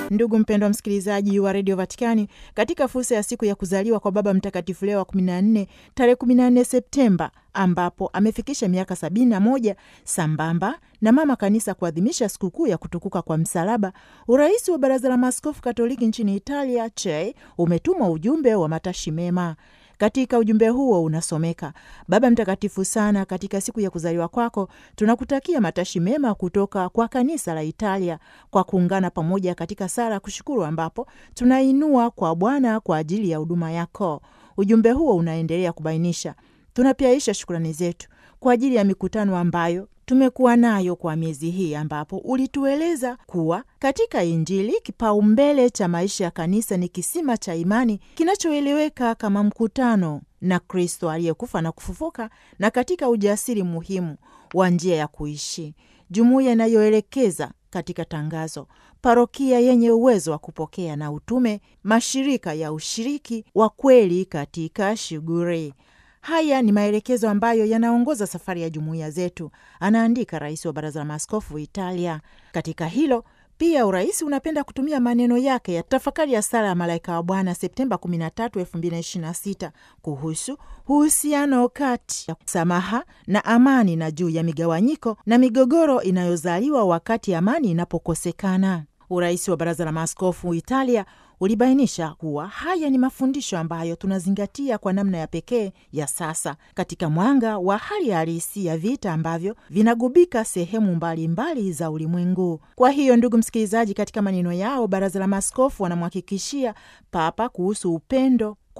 Ndugu mpendwa msikilizaji wa redio Vatikani, katika fursa ya siku ya kuzaliwa kwa Baba Mtakatifu Leo wa 14 tarehe 14 Septemba, ambapo amefikisha miaka 71 sambamba na mama kanisa kuadhimisha sikukuu ya kutukuka kwa msalaba, urais wa Baraza la Maaskofu Katoliki nchini Italia CHEI umetuma ujumbe wa matashi mema. Katika ujumbe huo unasomeka: Baba Mtakatifu sana, katika siku ya kuzaliwa kwako tunakutakia matashi mema kutoka kwa kanisa la Italia kwa kuungana pamoja katika sala kushukuru, ambapo tunainua kwa Bwana kwa ajili ya huduma yako. Ujumbe huo unaendelea kubainisha, tunapiaisha shukrani zetu kwa ajili ya mikutano ambayo tumekuwa nayo kwa miezi hii ambapo ulitueleza kuwa katika Injili kipaumbele cha maisha ya kanisa ni kisima cha imani kinachoeleweka kama mkutano na Kristo aliyekufa na kufufuka, na katika ujasiri muhimu wa njia ya kuishi, jumuiya inayoelekeza katika tangazo, parokia yenye uwezo wa kupokea na utume, mashirika ya ushiriki wa kweli katika shughuli Haya ni maelekezo ambayo yanaongoza safari ya jumuiya zetu, anaandika rais wa baraza la maaskofu Italia. Katika hilo pia urais unapenda kutumia maneno yake ya tafakari ya sala ya malaika wa Bwana Septemba 13, 2026 kuhusu uhusiano kati ya samaha na amani na juu ya migawanyiko na migogoro inayozaliwa wakati amani inapokosekana. Urais wa baraza la maaskofu Italia ulibainisha kuwa haya ni mafundisho ambayo tunazingatia kwa namna ya pekee ya sasa katika mwanga wa hali halisi ya vita ambavyo vinagubika sehemu mbalimbali mbali za ulimwengu. Kwa hiyo, ndugu msikilizaji, katika maneno yao, baraza la maaskofu wanamhakikishia Papa kuhusu upendo